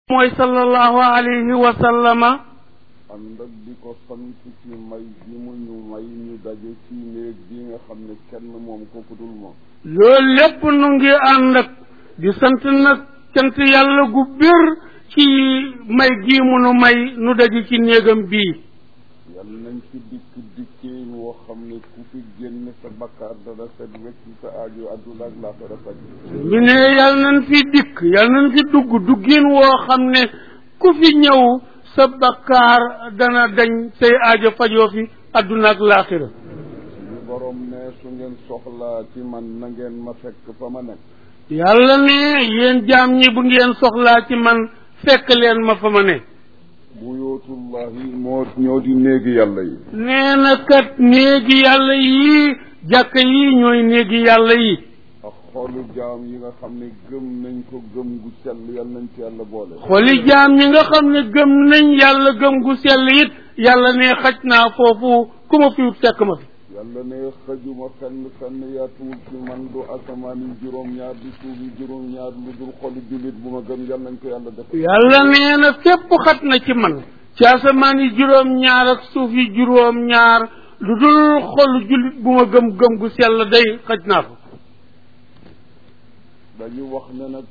mooy sallallahu alayhi wa sallama ànd ak di ko sant ci may bi mu ñu may ñu daje ci néeg bi nga xam ne kenn moom kooku dul moom loolu lépp nu ngi ànd ak di sant nag cant yàlla gu bir ci may gii mu nu may nu daje ci néegam bii yàlla nañ ci dikk dikkeen woo xam ne ku fi génn sa bakkaar dana set wecc sa aajo adduna ak laaxira faj ñu ne yàlla nañ fi dikk yàlla nañ fi dugg duggin woo xam ne ku fi ñëw sa bakkaar dana dañ say aajo fajoo fi adduna ak laaxira suñu borom ne su ngeen soxlaa ci man na ngeen ma fekk fa ma nekk yàlla ne yéen jaam ñi bu ngeen soxlaa ci man fekk leen ma fa ma ne buyootullahi moo ñoo di néegi yàlla yi nee na kat néegi yàlla yi jàkk yi ñooy néegi yàlla yi ak xolu jaam yi nga xam ne gëm nañ ko gëm gu sell yàlla nañ ci yàlla boole xoli jaam ñi nga xam ne gëm nañ yàlla gëm gu sell it yàlla ne xaj naa foofu ku ma fi fekk ma fi yàlla ne xëjuma fenn fenn yaatuwul ci man du asamaan yi juróom-ñaar di suuf yi juróom-ñaar lu dul xolu jullit bu ma gëm yàlla nañ ko yàlla def yàlla nee na fépp xat na ci man ci asamaan yi juróom-ñaar ak suuf yi juróom-ñaar lu dul xolu jullit bu ma gëm gëm gu sell day xaj naa fa dañu wax ne nag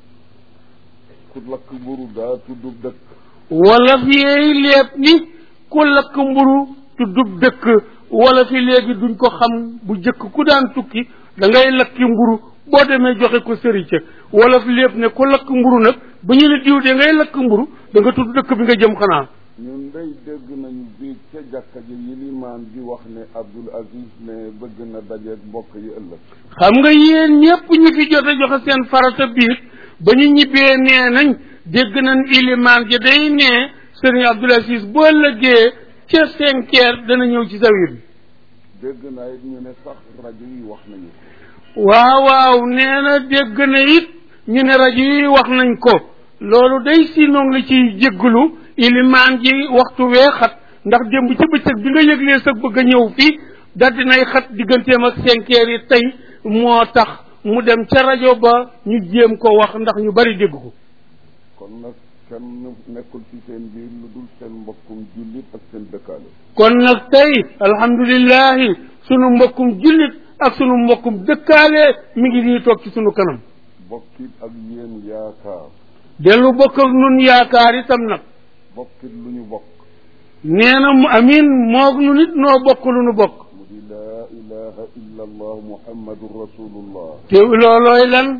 ku lakk mburu daa tuddub dëkk wala fi yeey lépp ni ku lakk mburu tuddub dëkk wala fi léegi duñ ko xam bu jëkk ku daan tukki da ngay lakki mburu boo demee joxe ko sëri ca wala fi lépp ne ku lakk mburu nag ba ñu ne diw de ngay lakk mburu da nga tudd dëkk bi nga jëm xanaa ñun day dégg nañu biig ca jàkka ji yilimaan di wax ne Abdul Aziz ne bëgg na dajeeg mbokk yi ëllëg xam nga yéen ñépp ñi fi jot a joxe seen farata biir ba ñu ñibbee nee nañ dégg nañ ilimaan ja day ne sëriñ Abdul Aziz boo ëllëgee ca cinq heures dana ñëw ci zawir bi dégg naa it ñu ne sax rajo yi wax nañu waaw waaw nee na dégg na it ñu ne rajo yi wax nañ ko loolu day si noonu la ciy jégglu ilimaan ji waxtu wee xat ndax démb ci bëccëg bi nga yëglee sa bëgg a ñëw fii daldi nay xat digganteem ak cinq heures yi tey moo tax mu dem ca rajo ba ñu jéem ko wax ndax ñu bari dégg ko kon nag kenn nekkul ci seen biir lu dul seen mbokkum jullit ak seen dëkkaale kon nag tey alhamdulillahi sunu mbokkum jullit ak sunu mbokkum dëkkaale mi ngi nii toog ci sunu kanam bokkit ak yéen yaakaar dellu bokk ak nun yaakaar itam nag bokkit lu ñu bokk nee na mu amin moog nu nit noo bokk lu nu bokk mu di laa ilaha illa allah muhammadun rasulullah te loolooy lan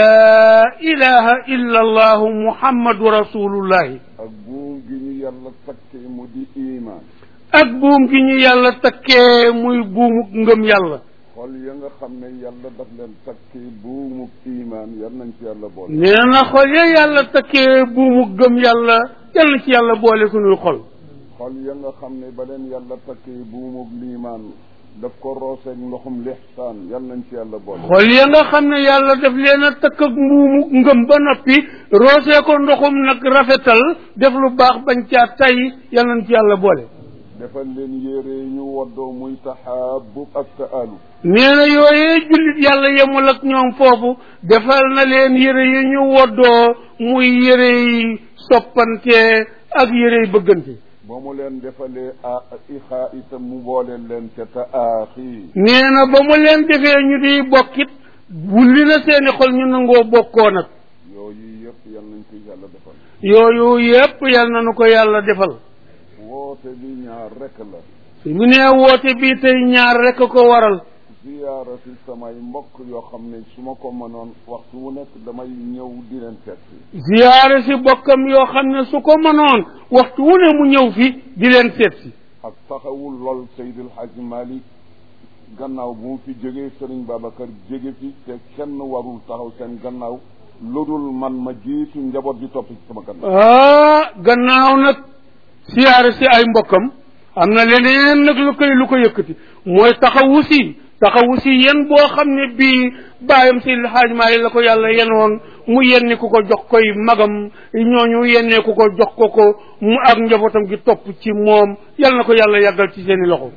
laa ilaha illa allahu muhammadu rasulullahi ak buum gi ñu yàlla takkee mu di iman ak buum gi ñu yàlla takkee muy buumu ngëm yàlla xol ya nga xam ne yàlla daf leen takkee buumu iman yal nañ ci yàlla boole nee na xol ya yàlla takkee buumu gëm yàlla yal na ci yàlla boole sunuy xol xol ya nga xam ne ba leen yàlla takkee buumu liimaan daf ko rooseeg ndoxum lixsaan yal nañ ci yàlla boole xol ya nga xam ne yàlla daf leen a takk ak mbuumu ngëm ba noppi roosee ko ndoxum nag rafetal def lu baax bañ caa tay yal nañ ci yàlla boole defal leen yére ñu woddoo muy taxaabub ak taalu nee na yooyee jullit yàlla yemul ak ñoom foofu defal na leen yére yi ñu woddoo muy yére yi soppante ak yére yi bëggante ba mu leen defalee a ixaa itam mu boole leen ca taaxi nee na ba mu leen defee ñu di bokkit wulli na seeni xol ñu nangoo bokkoo nag yooyu yëpp yal nañ ko yàlla defal yooyu yépp yal na nu ko yàlla defal woote bi ñaar rek la su mu nee woote bii tey ñaar rek ko waral ziyaara si samay mbokk yoo xam ne su ma ko mënoon waxtu wu nekk damay ñëw di leen seet si ziyaare si bokkam yoo xam ne su ko mënoon waxtu wu ne mu ñëw fi di leen seet si ak taxawul lool Seydil Hadj Malick gannaaw bu mu fi jógee Serigne Babacar jóge fi te kenn warul taxaw seen gannaaw lu dul man ma jiitu njaboot ji topp ci sama gannaaw ah gannaaw nag siyaare si ay mbokkam am na leneen nag lu koy lu ko yëkkati mooy taxawu si taxawu si yen boo xam ne bii bàyyam si xaaj maali la ko yàlla yenoon mu yenni ku ko jox koy magam ñooñu yennee ku ko jox ko ko mu ak njabootam gi topp ci moom yal na ko yàlla yàggal ci seeni loxo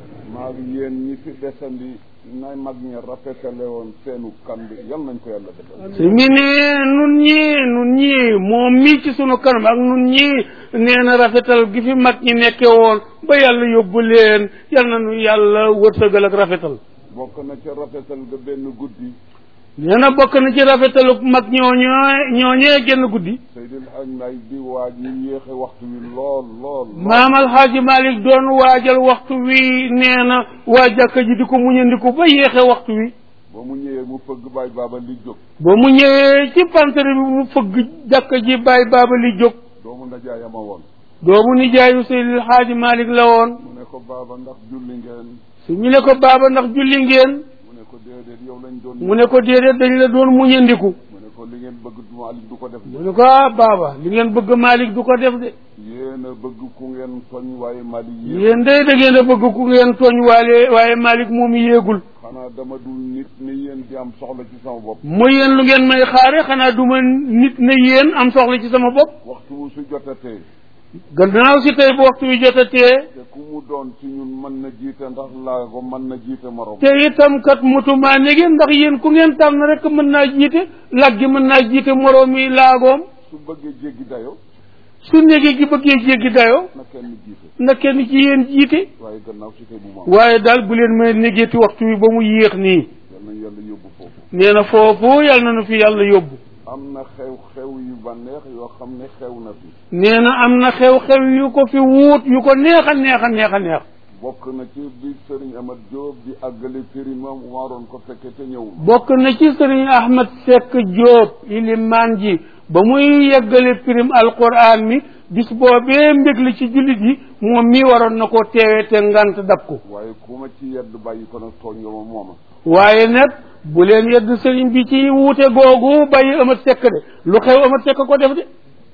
maag yéen ñi fi desandi nay mag ñi rafetale woon seenu kan bi yal nañ ko yàlla defal sëñ bi ne nun ñii nun ñii moom mii ci sunu kanam ak nun ñii nee na rafetal gi fi mag ñi nekke woon ba yàlla yóbbu leen yal na nu yàlla wërsëgal ak rafetal bokk na ca rafetal ga benn guddi nee na bokk na ci rafetalu mag ñooñoo ñooñee génn guddi Seydil Hadj Mbaye di waaj ñu yéexe waxtu wi lool lool lool maam alxaaji malik doon waajal waxtu wi nee na waa jàkka ji di ko muñandiku ba yéexe waxtu wi ba mu ñëwee mu fëgg baay baaba li jóg ba mu ñëwee ci pantere bi mu fëgg jàkka ji bàyyi baaba li jóg doomu ndajaayama woon doomu nijaayu seydil xaaji malik la woon mu ne ko baaba ndax julli ngeen su ñu ne ko baaba ndax julli ngeen mu ne ko déedéet yow lañ doon mu ne ko déedéet dañ la doon muñandiku mu ne ko li ngeen bëgg Malick du ko def mu ne ko ah baaba li ngeen bëgg malik du ko def de yéen a bëgg ku ngeen toñ waaye Malick yéen yéen day da ngeen a bëgg ku ngeen tooñ waale waaye malik moom yéegul xanaa dama dul nit ni yéen di am soxla ci sama bopp mu yéen lu ngeen may xaare xanaa du ma nit ne yéen am soxla ci sama bopp waxtu wu su jotatee gannaaw si tey bu waxtu wi jotatee te ku mu doon ci ñun mën na jiite ndax laa ko mën na jiite morom te itam kat mutumaa ne ngeen ndax yéen ku ngeen tànn rek mën naa jiite lag gi mën naa jiite moroomi laagoom su bëggee jéggi dayo su néegi gi bëggee jéggi dayoo na kenn jiite na kenn ci yéen jiite waaye gannaaw si tey bu ma waaye daal bu leen may négeeti waxtu wi ba mu yéex nii yal nañ yàlla yóbbu foofu nee na foofu yàlla na nu fi yàlla yóbbu am na xew-xew yu ba neex yoo xam ne xew na fi nee na am na xew-xew yu ko fi wuut yu ko neex a neex a neex a neex bokk na ci bi Serigne Amath Diop di àggale périmam waroon ko fekke te ñëwul bokk na ci sëriñ Ahmed Seck Diop ilimaan ji ba muy yeggale pirim alquran mi bis boobee mbég li ci jullit yi moom mii waroon na koo teewee te ngant dab ko waaye ku ma ci yedd bàyyi ko nag tooñ nga ma mooma waaye nag bu leen yedd sëriñ bi ci wuute googu bàyyi Amath Seck de lu xew Amath Seck ko def de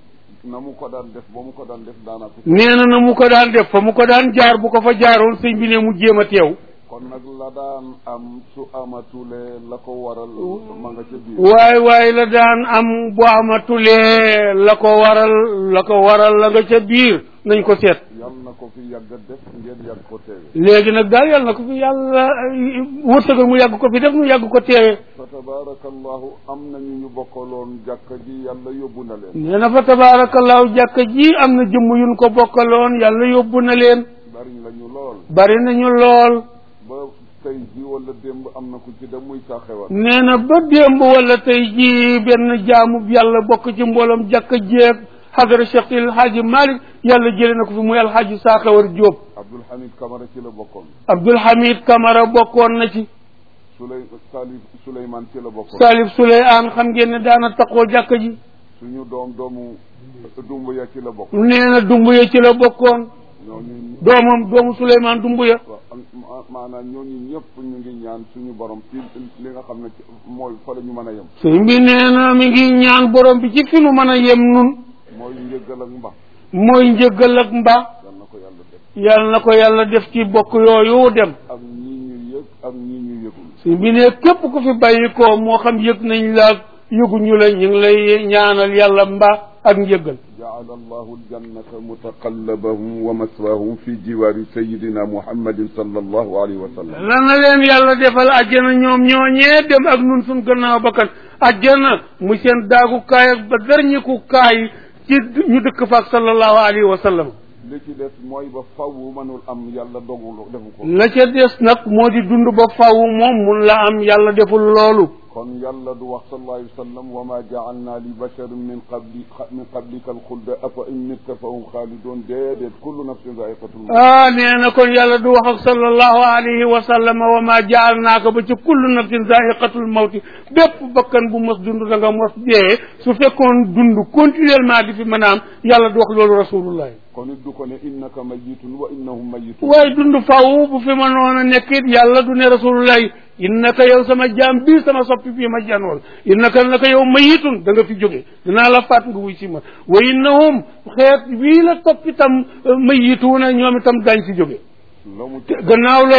na mu ko daan def ba mu ko daan def daanaa ko nee na na mu ko daan def fa mu ko daan jaar bu ko fa jaaroon sëñ bi ne mu jéem a teew kon nag la daan am su amatulee la ko waral ma nga ca biir waay waay la daan am bu amatulee la ko waral la ko waral la nga ca biir nañ ko seet yal na ko fi yàgg a def ngeen yàgg ko teewe léegi nag daal yàlla na ko fi yàlla wërsëgal mu yàgg ko fi def mu yàgg ko teewe fa tabarakallahu am nañu ñu bokkaloon jàkka ji yàlla yóbbu na leen nee na fa tabaarakallaahu jàkka ji am na jëmm yuñ ko bokkaloon yàlla yóbbu na leen bari lañu lool bari nañu lool ba tey ji wala démb am na ku ci dem muy saa xewal nee na ba démb wala tey ji benn jaamu yàlla bokk ci mbooloom jàkka jeeg xadara Cheikh El Hadji Malick yàlla jëlee na ko fi muy alxaaji Saaxewar Jóob Abdul Hamid Kamara ci la bokkoon Abdul Hamid Kamara bokkoon na ci Suley Salif Souleymane ci la bokkoon Salif Souleymane xam ngeen ne daana taqoo jàkka ji suñu doom doomu Dumbuya ci la bokk nee na Dumbuya ci la bokkoon ñooñu doomam doomu Souleymane Dumbuya waaw ma- maanaam ñooñu ñëpp ñu ngi ñaan suñu borom ci li nga xam ne ci mooy fa la ñu mën a yem sëñ bi nee na mi ngi ñaan borom bi ci fi nu mën a yem nun mooy njëggal ak mbax mooy njëggal ak mbaax yal na ko yàlla def yàlla na ko yàlla def ci bokk yooyu dem ak ñi ñu yëg ak ñi ñu yëgul sëñ bi ne képp ku fi bàyyi ko moo xam yëg nañ la yëguñu la ñu ngi lay ñaanal yàlla mbaax ak njëggal جعل الله الجنة متقلبهم ومثواهم في جوار سيدنا محمد صلى الله عليه وسلم lan la leen yàlla defal àjjana ñoom ñooñee dem ak nun suñ gannaaw bakkan àjjana mu seen daagu kaay ak ba darñiku kaay ci ñu dëkk faak sallallahu alayhi wa sallam li ci des mooy ba faw mënul am yàlla dogul defu ko la ca des nag moo di dund ba faw moom mun la am yàlla deful loolu kon yàlla du wax sallallahu alayhi wa sallam wa ma jaalna li basharin min qabli min qablika alxulda afa in mitta fa hum xaalidun déedéet kullu nafsin zaiqatul mawt ah nee na kon yàlla du wax ak sallallahu alayhi wa sallam wa ma jaalnaaka ba ci kullu nafsin zaiqatul mawti bépp bakkan bu mos dund da nga mos dee su fekkoon dund continuellement di fi mën a am yàlla du wax loolu rasulullah kon it du ko ne innaka mayitun wa innahum mayitun waaye dund faw bu fi mënoon a nekk it yàlla du ne rasulullah innaka yow sama jaam bii sama soppi bii ma janool innaka naka yow mayitun da nga fi jóge dinaa la faat nga wuy si ma wa innahum xeet wii la topp itam mayituuna ñoom itam daañ fi jóge la mu te gannaaw loolu nag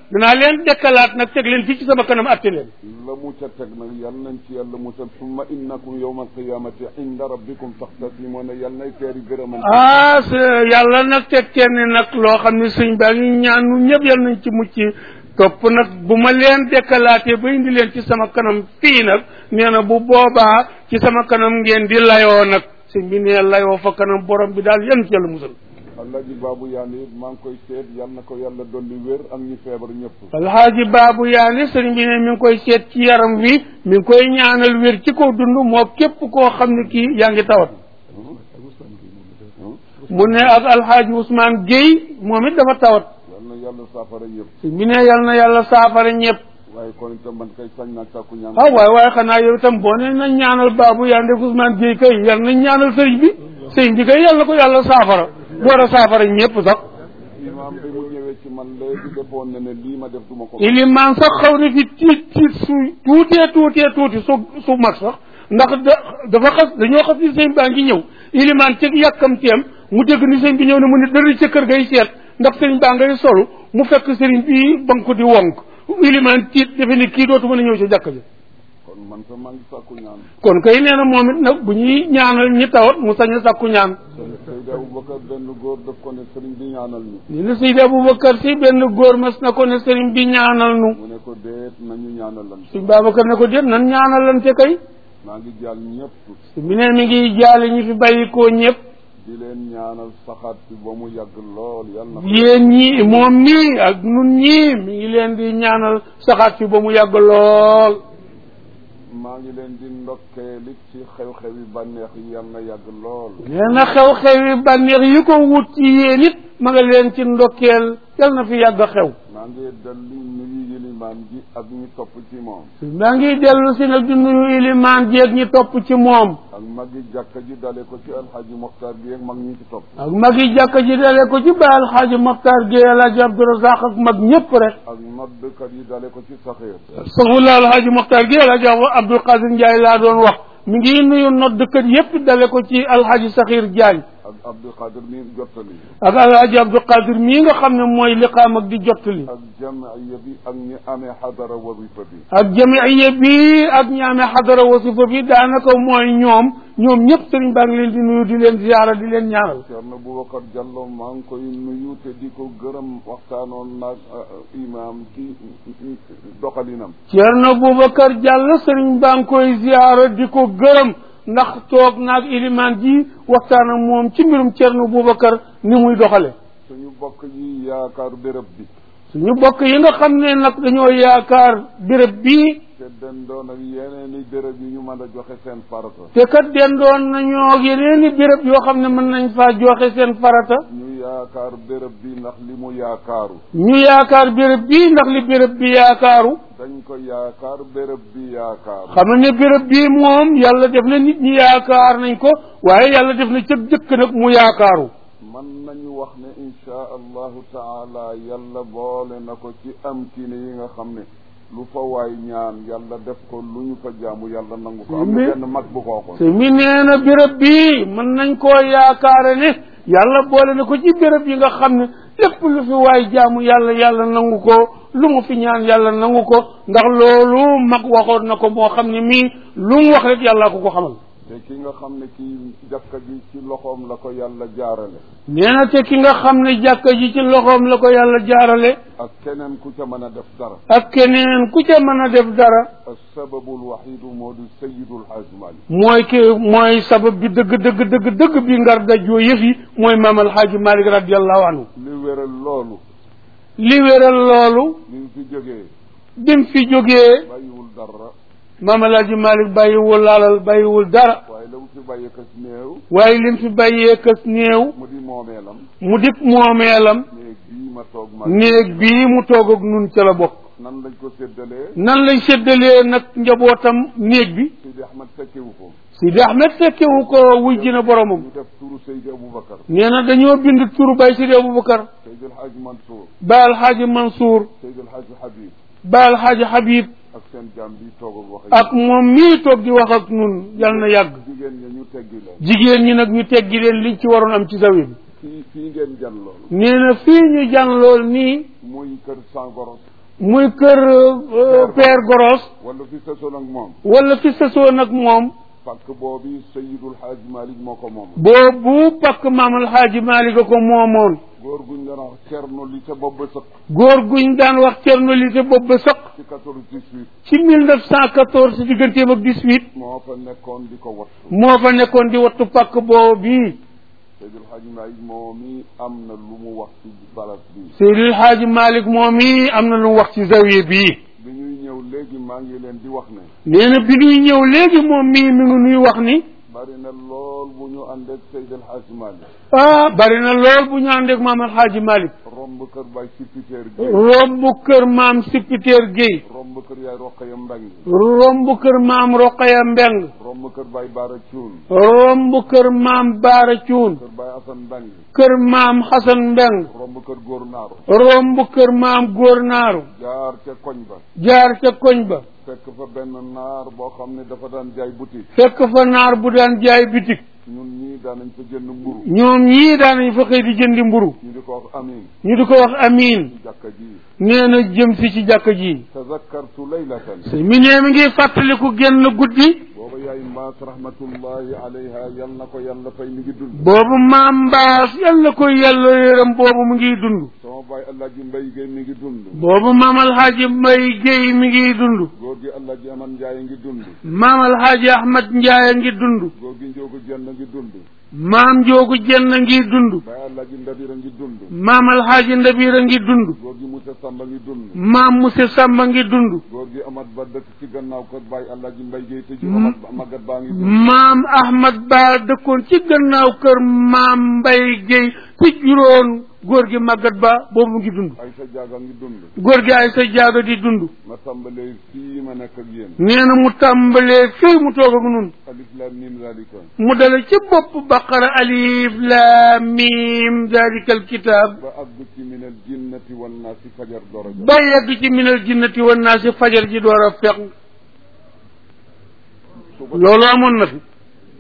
danaa leen dekkalaat nag teg leen fii ci sama kanam atte leen la mu ca teg nag yal nañ ci yàlla musal summa innakum yawma alqiyamati inda rabbikum taxtasimuna yal nay teeri gërëmal ah s- yàlla nag teg kenn nag loo xam ne sëñ baa ngi ñaan ñun ñëpp yal nañ ci mucc topp nag bu ma leen dekkalaatee ba indi leen ci sama kanam fii nag nee na bu boobaa ci sama kanam ngeen di layoo nag sëñ bi nee layoo fa kanam borom bi daal yan ci yàlla musal Alaaji Baabu Yaane maa ngi koy seet yal na ko yàlla dolli wér ak ñi feebar ñëpp alxaaji baabu yaani sëriñ bi ne mi ngi koy seet ci yaram wi mi ngi koy ñaanal wér ci kaw dund moo képp koo xam ne kii yaa ngi tawat mu ne ak alxaaji Ousmane Guèye moom it dafa tawat yal na yàlla saafara ñëpp sëñ bi ne yal na yàlla saafara ñëpp waaye kon itam man kay sañ naa sàkku ñaan ah waaye waaye xanaa yow itam boo ne nañ ñaanal baabu yaani ak Ousmane Guèye kay yal nañ ñaanal sëriñ bi sëriñ bi kay yal na ko yàlla saafara door a saafara ñëpp sax imaam bi mu ñëwee ci man léegi defoon na ne lii ma def duma ko ilimaan sax xaw na fi tiit tiit su tuutee tuutee tuuti su su mag sax ndax da dafa xas dañoo xas ni sëñ baa ngi ñëw ilimaan ci yàkkamteem mu dégg ni sëñ bi ñëw ne mu ne dëri ca kër gay seet ndax sëñ baa ngay solu mu fekk sëriñ bi ba nga ko di wonk ilimaan tiit defe ni kii dootu mën a ñëw ci jàkk ji kon man sa maa ngi sàkku ñaan kon kay nee na moom it nag bu ñuy ñaanal ñi tawat mu sañ a sàkku ñaan Seydi Aboubacar benn góor daf ko ne sëriñ bi ñaanal ñu ni na Seydi Aboubacar si benn góor mas na ko ne sëriñ bi ñaanal nu mu ne ko déet nañu ñaanal lan suñ Babacar ne ko déet nan ñaanalante kay maa ngi jàll ñëpp mi ne mi ngi jaale ñi fi bàyyikoo ñëpp di leen ñaanal saxaat bi ba mu yàgg lool yal na yéen ñii moom nii ak nun ñii mi ngi leen di ñaanal saxaat fi ba mu yàgg lool maa ngi leen di ndokkeeli ci xew-xewi bànneex yi yal na yàgg lool nee na xew-xewi bànneex yi ko wut ci yéen it ma nga leen ci ndokkeel yal na fi yàgg xew maa ngi dalli nuyu yilimaan ji ak ñi topp ci moom maa ngi dellu si nag di nuyu ilimaan jeeg ñi topp ci moom ak magi jàkka ji dale ko ci alxaaji moxtaar bi ak mag ñi ci topp ak mag yi jàkka ji dale ko ci baal xaaji Maxtaar Géey Alaaji Abdurazaq ak mag ñëpp rek ak noddkat yi dale ko ci saxiir saxula alxaaji Maxtaar Géey Alaaji Abdul Qadir Njaay laa doon wax mi ngi nuyu noddkat yëpp dale ko ci alxaaji Saxiir Jaañ ak abdul qadir mi jottali ak alaaji abdou qadir mii nga xam ne mooy liqaam ak di jottali ak jamiya bi ak ñi amee xadara wasifa bi ak jamiya bi ak ñi amee xadara wasifa bi daanaka mooy ñoom ñoom ñëpp sëriñ baa ngi leen di nuyu di leen ziyaara di leen ñaanal Ceerno Boubacar Diallo maa ngi koy nuyu te di ko gërëm waxtaanoon naag imaam ci doxalinam Ceerno Boubacar Diallo sëriñ baa ngi koy ziyaara di ko gërëm ndax toog naag ilimaan ji waxtaan ak moom ci mbirum Ceerno Boubacar ni muy doxale suñu bokk yi yaakaar béréb bi suñu bokk yi nga xam ne nag dañoo yaakaar béréb bii te dendoon ak yeneen i béréb yi ñu mën a joxe seen farata te kat dendoon nañoo ak yeneen i béréb yoo xam ne mën nañ faa joxe seen farata ñu yaakaar béréb bi ndax li mu yaakaaru ñu yaakaar béréb bii ndax li béréb bi yaakaaru dañ ko yaakaar béréb bi yaakaaru xam ne béréb bii moom yàlla def na nit ñi yaakaar nañ ko waaye yàlla def na cëg jëkk nag mu yaakaaru man nañu wax ne insha allahu taala yàlla boole na ko ci amkine yi nga xam ne lu fa waay ñaan yàlla def ko lu ñu fa jaamu yàlla nangu ko am na benn mag bu ko waxoon te mi nee na béréb bii mën nañ koo yaakaare ne yàlla boole na ko ci béréb yi nga xam ne lépp lu fi waay jaamu yàlla yàlla nangu ko lu mu fi ñaan yàlla nangu ko ndax loolu mag waxoon na ko moo xam ne mii lu mu wax rek yàlla ko ko xamal te ki nga xam ne kii jàkka ji ci loxoom la ko yàlla jaarale nee na te ki nga xam ne jàkka ji ci loxoom la ko yàlla jaarale ak keneen ku ca mën a def dara ak keneen ku ca mën a def dara asababul waxidu moo di sayidul xaaj malik mooy ki mooy sabab bi dëgg dëgg dëgg dëgg bi ngar dajoo yëf yi mooy maam alxaaji malik radiallahu anhu li wéral loolu li wéral loolu li mu fi jógee bim fi jógee bàyyiwul dara maam alxaaji malik bàyyiwul laalal bàyyiwul dara waaye la mu fi bàyyee kas néew waaye lim fi bàyyee kës néew mu di moomeelam mu dip moomeelam néeg bii ma toog ma néeg bii mu toog ak nun ca la bokk nan lañ ko séddalee nan lañ séddalee nag njabootam néeg bi Sidi Ahmad fekkewu ko Sidi Ahmed fekkewu ko wuy ji na boromam ñu def turu Seydi Aboubacar nee na dañoo bind turu bay Sidi Aboubacar Seydi El Hadj Mansour ba alxaaji Mansour Seydi El Hadj Habib ba alxaaji Habib ak seen jaam bi toog ak wax ak moom mii toog di wax ak nun yal na yàgg jigéen ña ñu teggi leen jigéen ñi nag ñu teggi leen liñ ci waroon am ci zawi bi fii fii ngeen jan loolu nee na fii ñu jàn lool nii muy kër Sangoro muy kër euh, Père Goros wala fi sasoon ak moom wala fi sësoo nag moom pàkk boobu Seydul Xaaj Malik moo ko moom boobu pakk maam alxaaji Maalik a ko moomoon góor guñ doon wax cerno li ca bopp ba sëq góor guñ daan wax cerno li te bopp ba sëq ci quatorze dix-huit ci 1914 digganteem ak 18 moo fa nekkoon di ko wattu moo fa nekkoon di wattu pakk boobu bii Seydul Xaaj Malik moo mi am na lu mu wax ci balas bi Seydil Xaaji Maalik moom i am na lu mu wax ci zawiya bii bi ñuy ñëw léegi maa ngi leen di wax ne nee na bi ñuy ñëw léegi moom mii mi ngi nuy wax ni bari na lool bu ñu ànd ak Seydul Xaaj Malik ah bari na lool bu ñu àndeek maam alxaaji Maalik romb kër bay sipiteer Gueye romb kër maam Sipiteer Guèye romb kër yaay Roqaya Mbeng romb kër maam Roqaya Mbeng romb kër bay Baara Cuun romb kër maam Baara Cuun kër bay Asan Mbeng kër maam Xasan Mbeng romb kër góor naaru romb kër maam Góor Naaru jaar ca koñ ba jaar ca koñ ba fekk fa benn naar boo xam ne dafa daan jaay boutique fekk fa naar bu daan jaay bitik ñun ñii daan nañ fa jënd mburu ñoom ñii daanañ fa xëy di jëndi mburu ñu di ko wax amin ñu di ko wax amiin ci jàkka ji nee na jëm si ci jàkka ji tazakkartu laylatan mi nee mi ngi fàttaliku genn guddi booba yaay mbaas rahmatullahi alayha yal na ko yàlla fay mi ngi dund boobu maam mbaas yal na ko yàlla yërëm boobu mu ngi dund sama baay Alaaji Mbay Gay mi ngi dund boobu maam alxaaji mbay géey mi ngi dund góor gi Alaaji Aman Njaay ngi dund maam alxaaji ahmad njaay ngi dund góor gi Njoogu Jenn ngi dund maam njoogu jenn ngi dund baay Alaaji Ndabira ngi dund maam alxaaji ndabira ngi dund góor gi Musa Samba ngi dund maam muse sàmba ngi dund góor gi Amat Ba dëkk ci gannaaw kër baay Alaaji Mbay Gay te ju Amat Ba Magat baa ngi dund maam ahmad ba dëkkoon ci gannaaw kër maam mbay géey ci juróon góor gi màggat ba boobu mu ngi dund ay sa jaaga ngi dund góor gi ay sa jaaga di dund ma tàmbalee fii ma nekk ak yéen nee na mu tàmbalee fii mu toog ak nun alif lam mim zalika mu dale ci bopp baqara alif laam miim dalika alkitab ba àgg ci min al jinnati wan naasi fajar doroja ba yegg ci minal jinnati wan naa si fajar ji door a fekk su ko loolu amoon na fi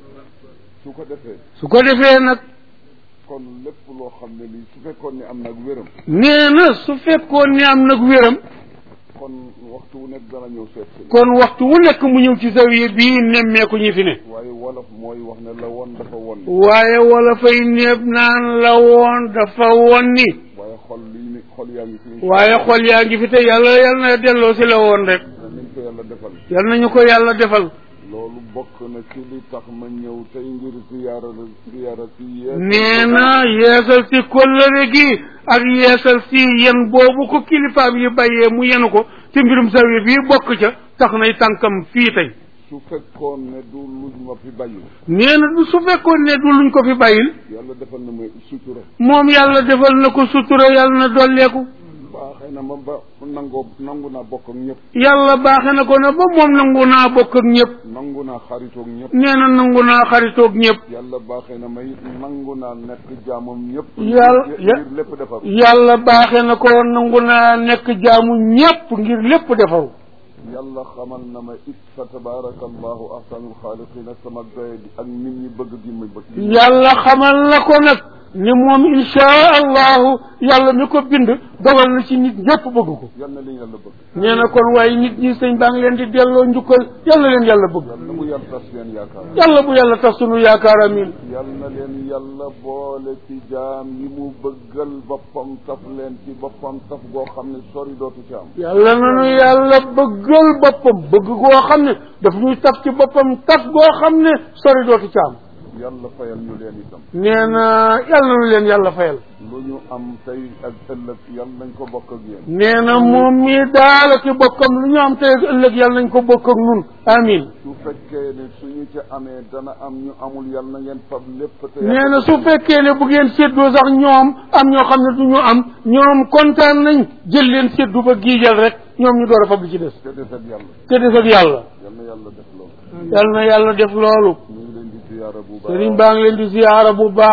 su ko defee su ko defee nag kon lépp loo xam ne lii su fekkoon ne am nag wéram nee na su fekkoon ni am nag wéram kon waxtu wu nekk dana ñëw seet si kon waxtu wu nekk mu ñëw ci zawiya bii nemmeeku ñi fi ne waaye wolof mooy wax ne la woon dafa won waaye wala fay néeb naan la woon dafa woon ni waaye xol lii ni xol yaa ngi fi waaye xol yaa ngi fi te yàlla yal na delloo si la woon rek nañ ko yàlla defal yal nañu ko yàlla defal loolu bokk na ci li tax ma ñëw tey ngir ziyaara la ziyaara si yéen nee na yeesal si kóllëre gi ak yeesal si yen boobu ko kilifaam yi bàyyee mu yenu ko ci mbirum zawiya bii bokk ca tax nay tànkam fii tey su fekkoon ne du luñ ma fi bàyyi nee na du su fekkoon ne du luñ ko fi bàyyil yàlla defal na ma sutura moom yàlla defal na ko sutura yàlla na dolleeku baaxee na ma ba nangoo nangu naa bokk ak ñëpp yàlla baaxe na ko na ba moom nangu naa bokk ak ñëpp nangu naa xaritoog ñëpp nee na nangu naa xaritoog ñëpp yàlla baaxee na ma it nangu naa nekk jaamam ñëpp Yàlla- ngir lépp defar yàlla baaxe na ko nangu naa nekk jaamu ñëpp ngir lépp defaru yàlla xamal na ma it fa tabaraka allahu ahsanul xaaliqina sama doye bi ak nit ñi bëgg gi ma bëgg yàlla xamal na ko nag ni moom insha allahu yàlla mi ko bind dogal na ci nit ñëpp bëgg ko yal na leen yàlla bëgg nee na kon waaye nit ñi sëñ baa ngi leen di delloo njukkal yàlla leen yàlla bëgg yal na mu yàlla tas leen yaakaar yàlla bu yàlla tax sunu yaakaar amin yal na leen yàlla boole ci jaam yi mu bëggal boppam taf leen ci boppam taf goo xam ne sori dootu ci am yàlla nanu yàlla bëggal boppam bëgg goo xam ne daf ñuy taf ci boppam taf goo xam ne sori dootu ci am yàlla fayal ñu leen itam nee na yàlla nanu leen yàlla fayal lu ñu am tey ak ëllëg yal nañ ko bokk ak yéen nee na moom mii daala ki bokkam lu ñu am tey ak ëllëg yàlla nañ ko bokk ak nun amin su fekkee ne suñu ci amee dana am ñu amul yal na ngeen fab lépp te nee na su fekkee ne bu ngeen séddoo sax ñoom am ñoo xam ne du ñu am ñoom kontaan nañ jël leen séddu ba giijal rek ñoom ñu door a fab li ci des te des ak yàlla te des ak yàlla yal na yàlla def loolu yàlla na yàlla def loolu ñu ngi leen di ziyaara bu baax sëriñ baa ngi leen di ziyaara bu baax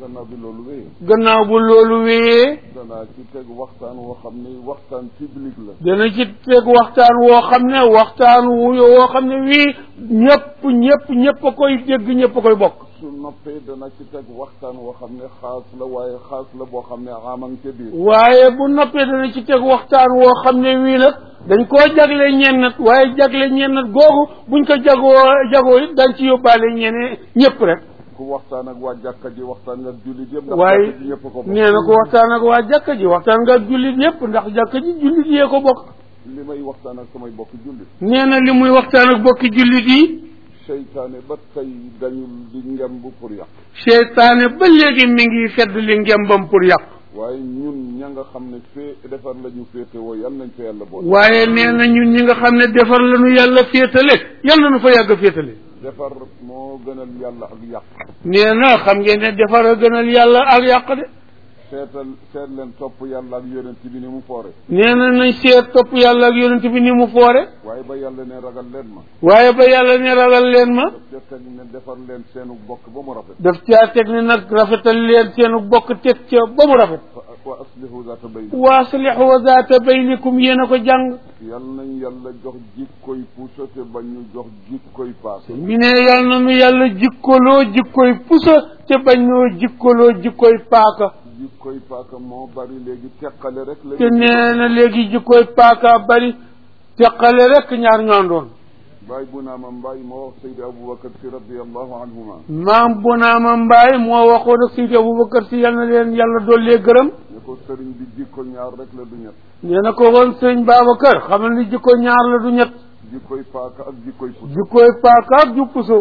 gannaaw bi loolu wéyee gannaaw bu loolu wéyee danaa ci teg waxtaan woo xam ne waxtaan public la dana ci teg waxtaan woo xam ne waxtaan wu woo xam ne wii ñëpp ñëpp ñëpp a koy dégg ñëpp a koy bokk su noppee dana ci teg waxtaan woo xam ne xaas la waaye xaas la boo xam ne amang ca biir waaye bu noppee dana ci teg waxtaan woo xam ne wii nag dañ koo jagle ñennat waaye jagle ñennat googu buñ ko jagoo jagoo it dañ ci yóbbaale ñene ñëpp rek ku waxtaan ak waa jàkka ji waxtaan nga jullit yëpp ndax waaye jàkka ji ñëpp ko bokk nee na ko waxtaan ak waa jàkka ji waxtaan nga ak jullit yëpp ndax jàkka ji jullit yee ko bokk li may waxtaan ak samay bokk jullit nee na li muy waxtaan ak bokki jullit yi seytaane ba tey dañul di ngemb pour yàq seytaane ba léegi mi ngi fedd li ngembam pour yàq waaye ñun ña nga xam ne fee defar la ñu féete woo yal nañ fa yàlla boole waaye nee na ñun ñi nga xam ne defar la nu yàlla féetale yal na nu fa yàgg féetale defar moo gënal yàlla ak yàq nee na xam ngeen ne defar a gënal yàlla ak yàq de seetal seet leen topp yàlla ak yonent bi ni mu foore nee na nañ seet topp yàlla ak yonent bi ni mu foore waaye ba yàlla ne ragal leen ma waaye ba yàlla ne ragal leen ma daf ca teg ne defar leen seenu bokk ba mu rafet daf caa teg ne nag rafetal leen seenu bokk teg ca ba mu rafet fa wa aslihu zaata bayn wa aslihu zaata baynikum yéen a ko jàng yal nañ yàlla jox jikkoy puso te bañ ñu jox jikkoy paase mi ne yàlla na nu yàlla jikkoloo jikkoy pusa te bañ noo jikkoloo jikkoy paaka jikkoy paaka moo bari léegi teqale rek la te nee na léegi jikkoy paaka bari teqale rek ñaar ñoondoon baay bu naa ma mbaay moo wax Seydi Aboubacar si radiallahu anhuma maam bu naa ma mbaay moo waxoon ak Seydi Aboubacar si yal na leen yàlla dollee gërëm ne ko sëriñ bi jikko ñaar rek la du ñett nee na ko woon sëñ Babacar xamal ni jikko ñaar la du ñett jikkoy paaka ak jikkoy puso jikkoy paaka ak ju puso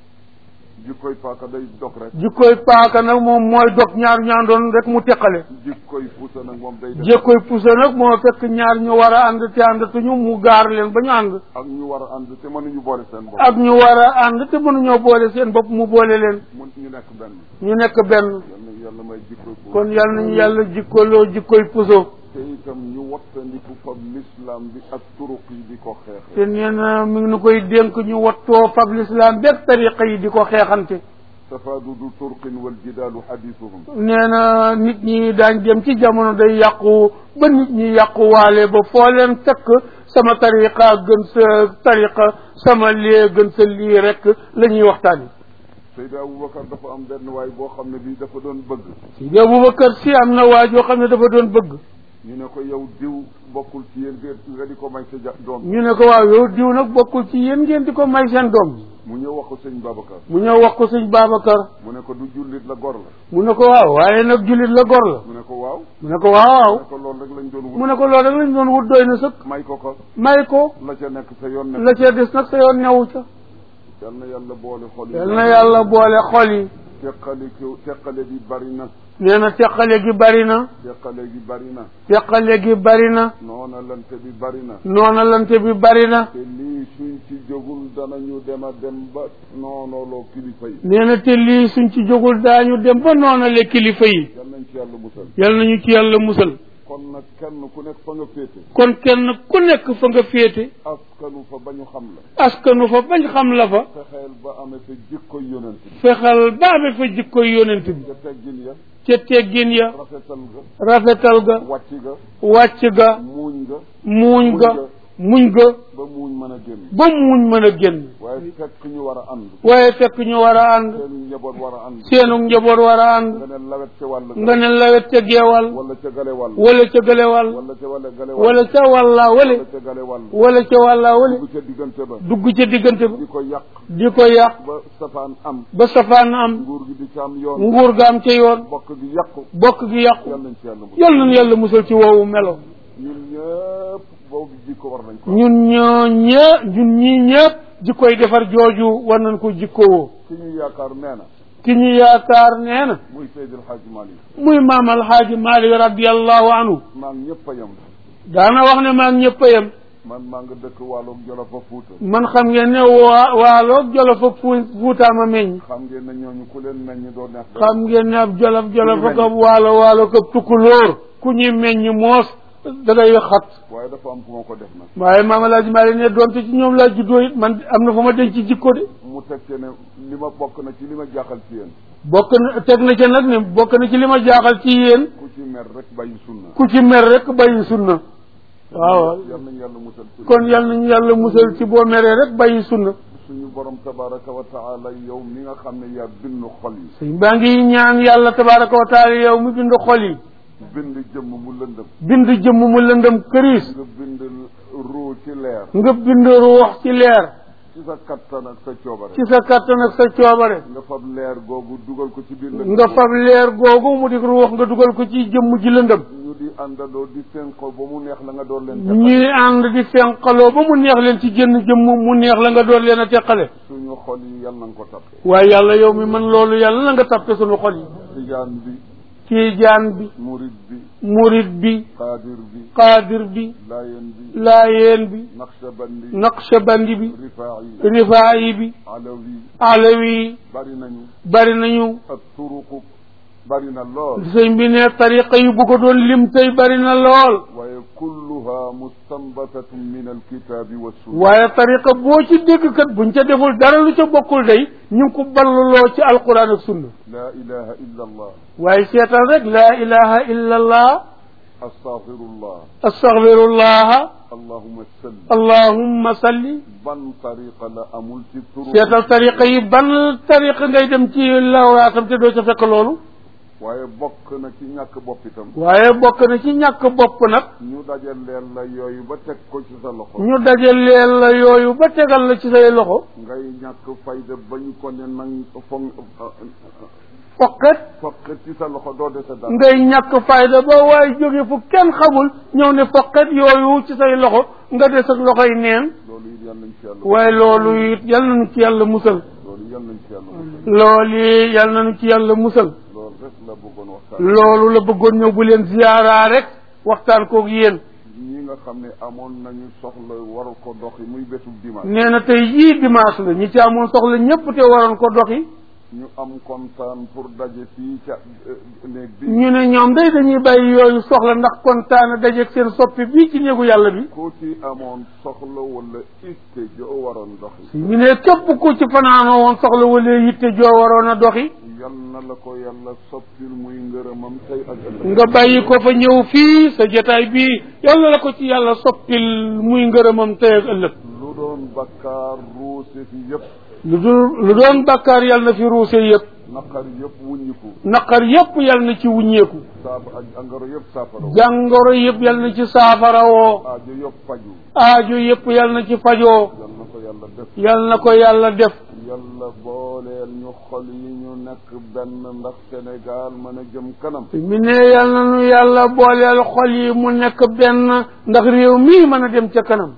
jikkoy paaka day dog rek jikkoy paaka nag moom mooy dog ñaar ñaandoon rek mu teqale jikkoy puso nag moom day def jikkoy puso nag moo fekk ñaar ñu war a ànd te àndatuñu mu gaar leen ba ñu ànd ak ñu war a ànd te mënuñu boole seen bopp ak ñu war a ànd te mënuñoo boole seen bopp mu boole leen mun ñu nekk benn ñu nekk benn yal na yàlla may jikkoy puso kon yal nañu yàlla jikkoloo jikkoy puso te itam ñu wattandiku fab l'islam bi ak turuq yi di ko xeexe te nee na mi ngi nu koy dénk ñu wattoo fab lislaam beeg tariqa yi di ko xeexante tafaadudu turqin wal jidaalu xadiisuhum nee na nit ñi daañ dem ci jamono day yàqu ba nit ñi yàquwaale ba foo leen fekk sama tariqa gën sa tariqa sama lee gën sa lii rek la ñuy waxtaani Seydi Aboubacar dafa am benn waay boo xam ne bii dafa doon bëgg Seydi Aboubacar si am na waa joo xam ne dafa doon bëgg ñu ne ko yow diw bokkul ci yéen nga nga di ko may sa ja doom ñu ne ko waaw yow diw nag bokkul ci yéen ngeen di ko may seen doom mu ñëw wax ko sëñ Babacar mu ñëw wax ko sëñ Babacar mu ne ko du jullit la gor la mu ne ko waaw waaye nag jullit la gor la mu ne ko waaw mu ne ko waaw mu ne ko loolu rek lañ doon mu wut ne ko loolu rek lañ doon wut doy na sëkk may ko ko may ko la ca nekk sa yoon la nekk ca des nag sa yoon newu ca yal na yàlla boole xol yi yal na yàlla boole xol yi teqale ko teqale bi bari na nee na teqale gi bari na teqale gi bari na teqale gi bari na noona lante bi bari na noona lante bi bari na te lii suñ ci jógul danañu dem a dem ba noonooloo kilifa yi nee na te lii suñ ci jógul daañu dem ba noonale kilifa yi yal nañ ci yàlla musal yal nañu ci yàlla musal kon nag kenn ku nekk fa nga féete kon kenn ku nekk fa nga féete askanu fa ba ñu xam la askanu fa bañ xam la fa fexeel ba amee sa jikko yonent bi fexal ba amee fa jikko yonent bi ca teggin ya ca teggin ya rafetal ga rafetal ga wàcc ga wàcc ga muuñ ga muuñ ga muñ ga ba muuñ mën a génn ba muñ mën a génn waaye fekk ñu war a ànd waaye fekk ñu war a ànd seen njaboot war a ànd seenu njaboot war a ànd nga ne lawet ca wàll nga ne lawet ca geewal wala ca gale wàll wala ca gëlewal wala ca wala gale wàll wala ca wàllaa wale wala ca gale wàll wala ca wàllaa wale dugg ca diggante ba dugg ca diggante ba di ko yàq di ko yàq ba safaan am ba safaan am nguur gi di ca am yoon nguur ga am ca yoon bokk gi yàqu bokk gi yàqu yal nañ ci yàlla musal yal nañu yàlla musal ci woowu melo ñun ñëpp boobu jikko war nañ ko ñun ñoo ñë ñun ñii ñëpp jikkoy defar jooju war nañ ko jikkowoo ki ñu yaakaar nee na ki ñu yaakaar nee na muy Seydil Hadj Malick muy maam alxaaji Maalik radiallahu anhu maa ngi ñëpp a yem daana wax ne maa ngi ñëpp a yem man maa nga dëkk wàllum Jolof a Fuuta man xam ngeen ne waa waaloog jolof ak fu fuutaama meññ xam ngeen ne ñooñu ku leen meññ doo neex xam ngeen ne ab jolof jolof ak ab waalo waalo ak ab tukkulóor ku ñuy meññ moos da ngay xat waaye dafa am fu ma ko def nag waaye maam alaaji Maalik ne doonte ci ñoom laa juddoo it man am na fu ma denc ci jikko de muy mu tekkee ne li ma bokk na ci li ma jaaxal ci yéen bokk na teg na ca nag ne bokk na ci li ma jaaxal ci yéen ku ci mer rek bàyyi sunna ku ci mer rek bàyyi sunna waaw yal nañu yàlla musal ci kon yal nañu yàlla musal ci boo meree rek bàyyi sunna suñu borom tabaraka wa taala yow mi nga xam ne yaa bind xol yi sëñ baa ngi ñaan yàlla tabaraka wa taala yow mi bind xol yi bind jëmm mu lëndëm bind jëmm mu lëndëm këriis nga bind ruu ci leer nga bind ruux ci leer ci sa kattan ak sa coobare ci sa kattan ak sa coobare nga fab leer googu dugal ko ci biir lëndëm nga fab leer googu mu di ruux nga dugal ko ci jëmm ji lëndëm ñu di àndandoo di fenko ba mu neex la nga door leen ñuy ànd di fenqaloo ba mu neex leen ci jënn jëmm mu neex la nga doon leen a teqale suñu xol yi yal na nga ko tappe waaye yàlla yow mi man loolu yàlla na nga tappe sunu xol yi tijaan bi tiijaan bi murid bi murit bi qaadir bi qaadir bi layen bi laayeen bi naqshabandi naqshabandi bi rifaayi rifaayi bi alawi alawi bari nañu bari nañu ak turuqu bari na lool sëñ bi ne tariqa yi bu ko doon lim tey bari na lool waaye kulluha mustanbatatun min alkitabi wa sunna waaye tariqa boo ci dégg kat buñ ca deful dara lu ca bokkul day ñu ngi ko balluloo ci alquran ak sunna la ilaha illa allah waaye seetal rek laa ilaha illa allah astaghfirullah astaghfirullah allahumma salli allahumma salli ban tariqa la amul ci turuq seetal tariqa yi ban tariqa ngay dem ci lawraatam te doo ca fekk loolu waaye bokk na ci ñàkk bopp itam waaye bokk na ci ñàkk bopp nag ñu dajal leen la yooyu ba teg ko ci sa loxo ñu dajaleel la yooyu ba tegal la ci say loxo ngay ñàkk fayda ba ñu ko ne nang foog foqet fokk ci sa loxo doo dese dara ngay ñàkk fayda ba waaye jóge fu kenn xamul ñëw ne foqet yooyu ci say loxo nga des ak loxoy neen loolu it yal nañ ci yàlla waaye loolu it yal nañu ci yàlla musal loolu yal nañ ci yàlla musal loolu yi yal nañu ci yàlla musal loolu rek la bëggoon waxtaan loolu la bëggoon ñëw bu leen ziyaaraa rek waxtaan koog yéen ñi nga xam ne amoon nañu soxla war ko doxi muy bésu dimanche nee na tey jii dimanche la ñi ci amoon soxla ñépp te waroon ko doxi ñu am kontaan pour daje fii ca euh, néeg bi ñu ne ñoom day dañuy bàyyi yooyu soxla ndax kontaan dajeeg seen soppi bii ci néegu yàlla bi ku ci amoon soxla wala itte joo waroon doxi ñu ne képp ku ci fanaanoo woon soxla wala yitte joo waroon a doxi yal na la ko yàlla soppil muy ngërëmam tey ak ëllëg nga bàyyi ko fa ñëw fii sa jotaay bii yàlla la ko ci yàlla soppil muy ngërëmam tey ak ëllëg lu doon bakkaar ruuse fi yëpp lu dul lu doon bàkkaar yàlla na fi ruuse yëpp naqar yëpp wuññiku naqar yëpp yàlla na ci wuññeeku saab ak angaro yëpp saafara jàngoro yëpp yàlla na ci saafarawoo aajo yëpp faju aajo yëpp yàlla na ci fajoo yal na ko yàlla def yàlla na ko yàlla def yàlla booleel ñu xol yi ñu nekk benn ndax Sénégal mën a jëm kanam mi ne yàlla na nu yàlla booleel xol yi mu nekk benn ndax réew mii mën a dem ca kanam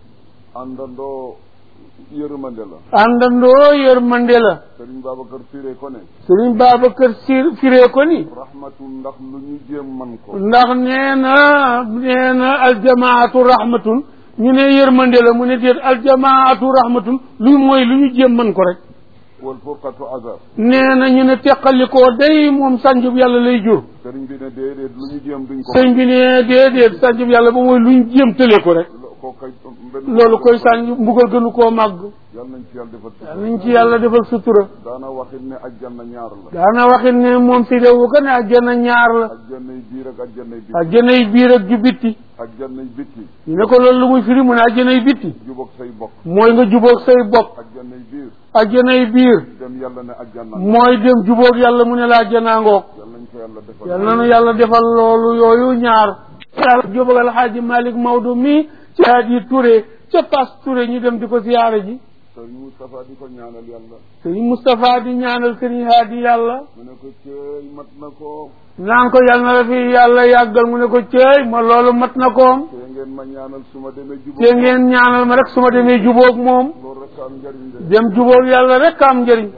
àndandoo yërmande la àndandoo yërmande la Sëriñ Babacar Firé ko ne sëriñ Babacar Sir firee ko ni rahmatu ndax lu ñu jéem man ko ndax nee na nee na aljamaatu rahmatun ñu ne yërmande la mu ne déet aljamaatu rahmatun lu mooy lu ñu jéem mën ko rek wal furqatu azab nee na ñu ne teqalikoo day moom sànjub yàlla lay jur sëriñ bi ne déedéet lu ñu jéem duñ ko sëñ bi ne déedéet sànjub yàlla ba mooy lu ñu jéem tële ko rek lo- ko kay benn loolu koy sànj mbugal gënu koo màgg yal nañ ci yàlla defal yàlla nañ ci yàlla defal sutura daana waxit ne ajjanna ñaar la daana waxit ne moom fi réewu ko ne ajjana ñaar la ajjannay biir ak ajjannay bitti ajjanay biir ak ju bitti ajjannay bitti ñu ne ko loolu lu muy firi mu ne ajjanay bitti jubóog say bokk mooy nga jubóog say bokk ajjannay biir ajjanay biir dem yàlla ne ajjanna mooy dem jubóog yàlla mu ne la ajjanaa ngoog yal nañ ko yàlla defal yal nanu yàlla defal loolu yooyu ñaar yàlla jóbag alxaaji Malick Maodo mii ci haadi Touré ca Pass Touré ñu dem di ko ziyaara ji sëriñ Moustapha di ko ñaanal yàlla sëriñ Moustapha di ñaanal sëriñ haadi yàlla mu ne ko cëy mat na ko naan ko yàlla na la fi yàlla yàggal mu ne ko ceey ma loolu mat na koom te ngeen ma ñaanal su ma demee jubóog te ngeen ñaanal ma rek su ma demee jubóog moom loolu rek am njëriñ de dem jubóog yàlla rek am njëriñ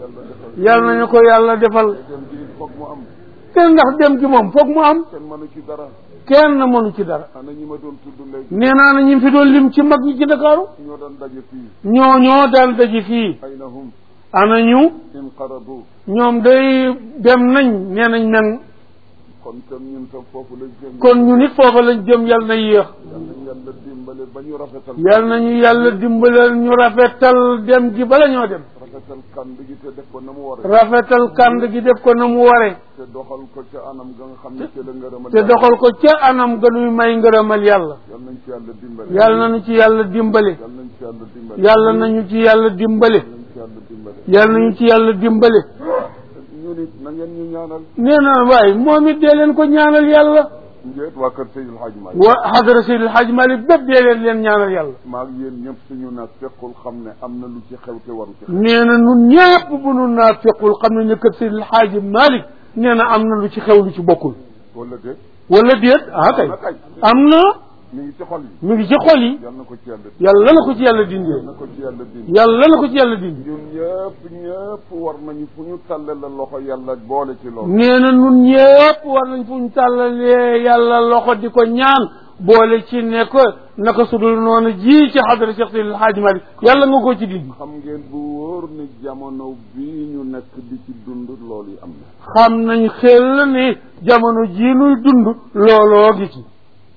yal nañ ko yàlla defal yàlla nañu ko yàlla defal dem gi foog mu am te ndax dem gi moom foog mu am kenn mënu ci dara kenn mënu ci dara ana ñi ma doon tudd léegi nee naa na ñu fi doon lim ci mag ñi ci Ndakaaru ñoo doon daje fii ñoo ñoo daan daji fii ayna hum ana ñu inqaradu ñoom day dem nañ nee nañ nang kon tam ñun tam foofu lañ jëm kon ñu nit foofa lañ jëm yal na yéex yal nañ yàlla dimbale ba ñu rafetal yal nañu yàlla dimbalal ñu rafetal dem gi bala ñoo dem rafetal kànd gi te def ko na mu waree rafetal kànd gi def ko na mu waree te doxal ko ca anam ga nga xam ne ci la ngërëmal te doxal ko ca anam gënuy may ngërëmal yàlla yal nañ ci yàlla dimbale yàlla nañu ci yàlla dimbale yal nañ ci yàlla dimbale yàlla nañu ci yàlla dimbale yal nañ ci yàlla dimbale yàlla nañu ci yàlla dimbale ñu nit na ngeen ñu ñaanal nee na waaye moom it dee leen ko ñaanal yàlla njëet waa kër Seydil Hadj Malick wa xadara Seydil Hadj Malick bépp dee leen leen ñaanal yàlla maa ngi yéen ñëpp suñu na fekkul xam ne am na lu ci xew te waru ci xew nee na nun ñépp bu nu naa fequl xam ne ne kër Seydil Hadj Malick nee na am na lu ci xew lu ci bokkul wala déet wala déet ah kay na kay am na mi ngi ci xol yi mi ngi ci xol yi yal na ko ci yàlla yàlla na ko ci yàlla dindee yal na ko ci yàlla dindi yàlla na ko ci yàlla dindi ñun ñëpp ñëpp war nañu fu ñu talle la loxo yàlla boole ci loolu nee na nun ñépp war nañ fu ñu tàllalee yàlla loxo di ko ñaan boole ci ne ko naka sudul noonu ji ci xadara Cheikh Seydil Hadj Malick yàlla nga ko ci dindi xam ngeen bu wóor ni jamono bii ñu nekk di ci dund loolu yi am na xam nañ xel ni jamono jii nuy dund looloo gi ci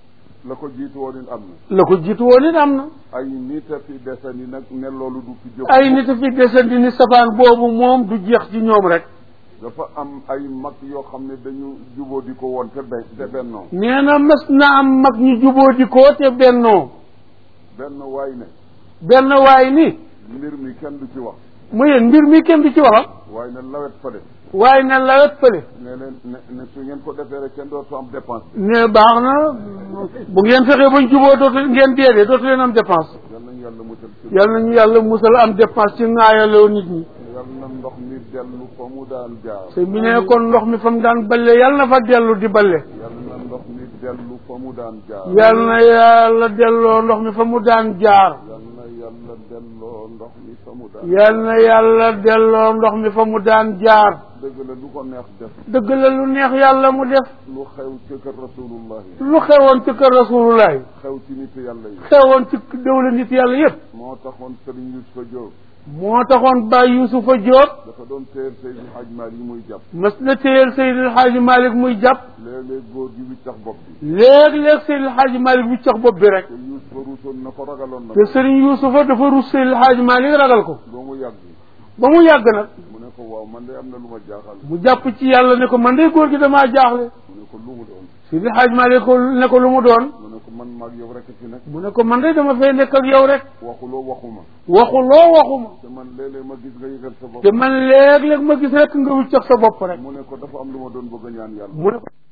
la ko jiitu woon it am na la ko jiitu woon it am na ay nit a fi desani nag ne loolu du fi jóg ay nit a fi desandi ni safaan boobu moom du jeex ci ñoom rek dafa am ay mag yoo xam ne dañu juboo di ko woon te ben te bennoo nee na mas na am mag ñu juboo di ko te bennoo benn waay ne benn waay ni mbir mi kenn du ci wax mu yéen mbir mi kenn du ci waxam waaye ne lawet fale waaye na lawet fële ne leen ne ne su ngeen ko defee rek kenn dootu am dépense ne baax na bu ngeen fexee bañ juboo dootu ngeen deedee dootu leen am dépense yal nañu yàlla musal ci yal nañu yàlla musal am dépense ci ŋaayaloo nit ñi yal na ndox mi dellu fa mu daan jaar te mi ne kon ndox mi fa mu daan balle yal na fa dellu di balle yal na ndox mi dellu fa mu daan jaar yal na yàlla delloo ndox mi fa mu daan jaar yal na yàlla delloo ndox mi fa mu daan yal na yàlla delloo ndox mi fa mu daan jaar dëgg la lu ko neex def dëgg la lu neex yàlla mu def lu xew ci kër rasulullah yi lu xewoon ci kër rasulullah yi xew ci nit yàlla yi xewoon ci dawla nit yàlla yépp moo taxoon sëriñ Yusufa Jóob moo taxoon Baay Yusufa Jóob dafa doon téer Seydi Haj Maalik yi muy jàpp mas na téyel Seydil Hadji Malick muy jàpp léeg-léeg góor gi wiccax bopp bi léeg-léeg Seydil Hadji Malick bu cax bopp bi rek te Yusufa ruusoon na ko ragaloon na te Sëriñ Yusufa dafa rus Seydil Hadji Malick ragal ko ba mu yàgg ba mu yàgg nag mu ne ko waaw man de am na lu ma jaaxal mu jàpp ci yàlla ne ko man de góor gi damaa jaaxle mu ne ko lu mu doon Seydil Hadji Malick ko ne ko lu mu doon mu ne ko man maag yow rek ci nekk mu ne ko man de dama fay nekk ak yow rek waxuloo waxuma waxuloo waxuma te man léeg-léeg ma gis nga yëgal sa bopp te man léeg-léeg ma gis rek nga wiccax sa bopp rek mu ne ko dafa am lu ma doon bëgg a ñaan yàlla mu ne ko